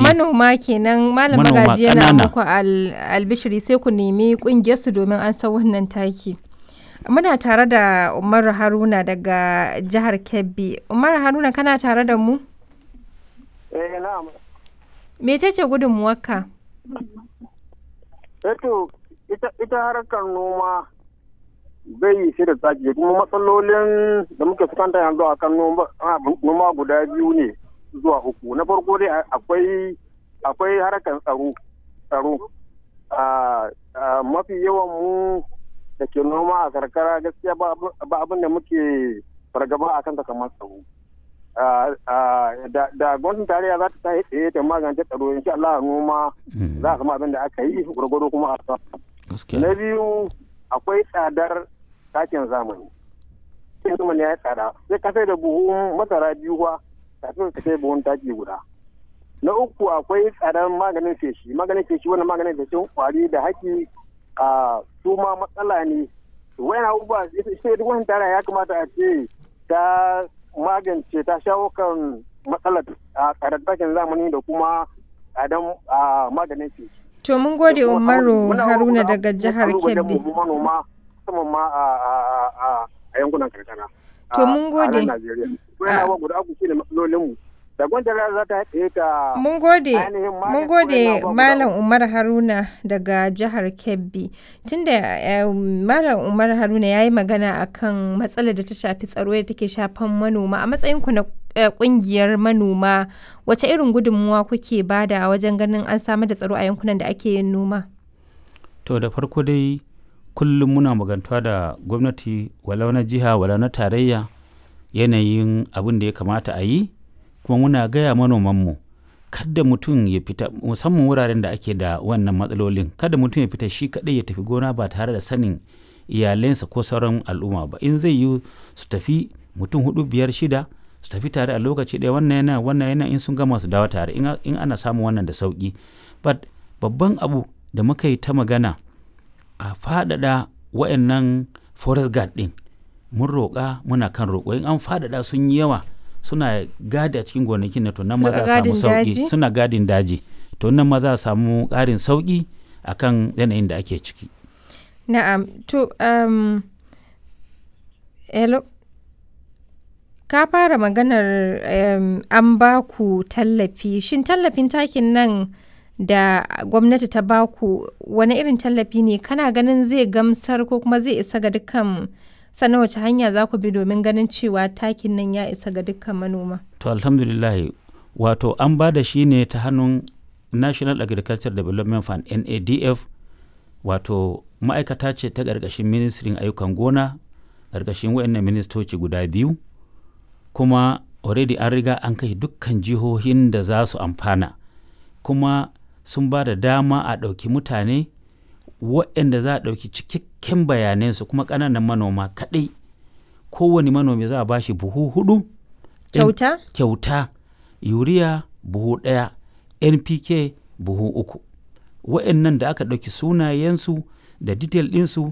manoma kenan malam Manoma magaji yana ƙanana. muku al- albishiri sai ku nemi kungiyar su domin an san wannan taki muna tare da Umaru Haruna daga jihar Kebbi Umaru Haruna kana tare da mu Eh na'am. mecece gudunmuwarka Eto ita ita harkar noma bai yi shi da tsaki kuma matsalolin da muke fuskanta yanzu a kan noma a, noma guda biyu ne zuwa uku. Na farko dai a- akwai akwai harkar tsaro tsaro. A a, mafi yawan mu da ke noma a karkara gaskiya ba abu- ba abin da muke fargaba a kan kamar tsaro. Ah, ah, da da gwamnatin tarayya za ta tashi tsaye ta magance tsaro insha Allah noma Mm, za a samu abin da aka yi gwargwado kuma a sa. gaskiya Na biyu akwai tsadar takin zamani. Takin zamani ya yi tsada. Sai ka sai da buhun masara biyu ba kafin ka sai buhun taki guda. Na uku akwai tsadar maganin feshi. Maganin feshi wannan maganin feshin kwari da haki a su ma matsala ne. Wayan abubuwa sai duk wani tara ya kamata a ce ta magance ta shawo kan matsalar a tsadar takin zamani da kuma tsadar a maganin feshi. to mun gode da kuma Umaru muna Haruna da daga jihar kalubalen Kebbi mu manoma musamman ma a a- a- a yankunan karkara. To a- mun gode. A nan Najeriya. Wannan abubuwa guda uku shine matsalolin mu. Da gwamnati za ta haɗe ta Mun gode, ainihin mun magance gode waɗannan abubuwa Malam guda Umar Haruna daga jihar Kebbi. Tunda eh, Malam Umar Haruna ya yi magana akan matsalar da ta shafi tsaro da take shafan manoma a matsayinku na eh, kungiyar manoma wace irin gudunmuwa kuke bada wajen ganin an samar da tsaro a yankunan da ake yin noma? to da farko dai kullum muna magantuwa da gwamnati walau na jiha walau na tarayya yanayin abin da ya kamata a yi kuma muna gaya manomanmu kada mutum ya fita musamman wuraren da ake da wannan matsalolin kada mutum ya fita shi kaɗai ya tafi gona ba tare da sanin iyalensa ko sauran al'umma ba in zai yi su tafi mutum hudu biyar shida su tafi tare a lokaci ɗaya wannan yana wannan yana in sun gama su dawo tare in a- in ana samun wannan da sauki but babban abu da muka yi ta magana a faɗaɗa wa'annan forest guard ɗin mun roƙa muna kan roƙo in an faɗaɗa sun yi yawa suna gadi a cikin gonakin na to nan ma Suna za a samu gadin sauƙi daji? suna gadin daji to nan ma za a samu ƙarin sauƙi akan yanayin da ake ciki Na'am, to um, hello. Ka fara maganar um, an ba ku tallafi. Shin tallafin takin nan da gwamnati ta ba ku wani irin tallafi ne? Kana ganin zai gamsar ko kuma zai isa ga dukkan sannan wace hanya za ku bi domin ganin cewa takin nan ya isa ga dukkan manoma? to alhamdulillah wato an ba da shi ne ta hannun national agriculture development fund nadf wato ma'aikata ce ta ƙarƙashin ministrin ayyukan gona ƙarƙashin wayannan ministoci guda biyu kuma already an riga an kai dukkan jihohin da za su amfana kuma sun ba da dama a ɗauki mutane waɗanda za a ɗauki cikakken bayanansu kuma ƙananan manoma kaɗai kowane manomi za a ba shi buhu hudu in- Kyauta? kyauta yuriya buhu ɗaya npk buhu uku wa'annan da aka ɗauki sunayensu da detail ɗinsu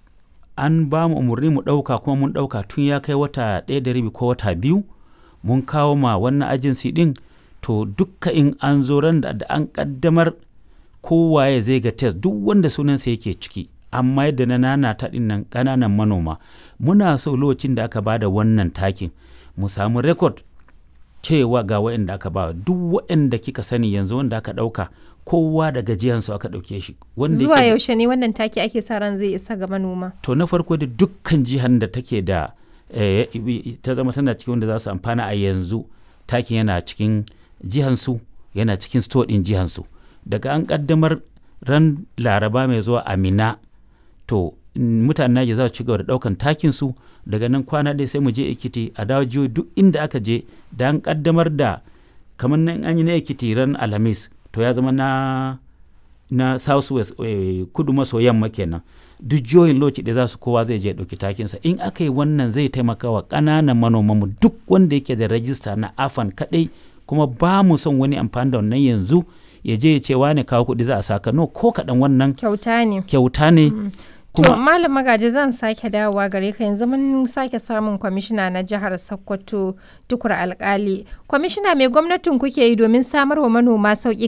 an ba mu umarni mu ɗauka kuma mun ɗauka tun ya kai wata ɗaya da rabi ko wata biyu mun kawo ma wannan agency ɗin to dukka in an zo ran da da an ƙaddamar kowaye zai ga test duk wanda sunansa yake ciki amma yadda na nanata ɗin nan ƙananan manoma muna so lokacin da aka bada wannan takin mu samu rekod cewa ga waɗanda aka ba duk waɗanda kika sani yanzu wanda aka ɗauka kowa da gajiyansu aka ɗauke shi wanda Zuwa yake- yaushe ne wannan taki ake sa ran zai isa ga manoma? to na farko da dukkan jihar da take da eh, ta zama tana cikin wanda za su amfana a yanzu takin yana cikin jihansu yana cikin store ɗin jihansu daga an ƙaddamar ran laraba mai zuwa amina to mm, mutanen Naija za su ci gaba da ɗaukan takin su daga nan kwana ɗaya sai mu je Ekiti a dawo jihohi duk inda aka je da an ƙaddamar da kamar nan an yi na Ekiti ran Alhamis to ya zama na na South West eh, kudu maso yamma kenan duk jihohin lokaci da za su kowa zai je ya ɗauki takinsa in aka yi wannan zai taimaka wa ƙananan manomanmu duk wanda yake da rajista na afan kaɗai kuma ba mu son wani amfani da wannan yanzu ya je ya ce wane kawo kuɗi za a saka no ko kaɗan wannan Kyauta ne. kyauta ne To kuma Malam Magaji zan sake dawowa gare ka yanzu mun sake samun kwamishina na jihar Sokoto tukur alkali. Kwamishina mai gwamnatin kuke yi domin samar wa manoma sauƙi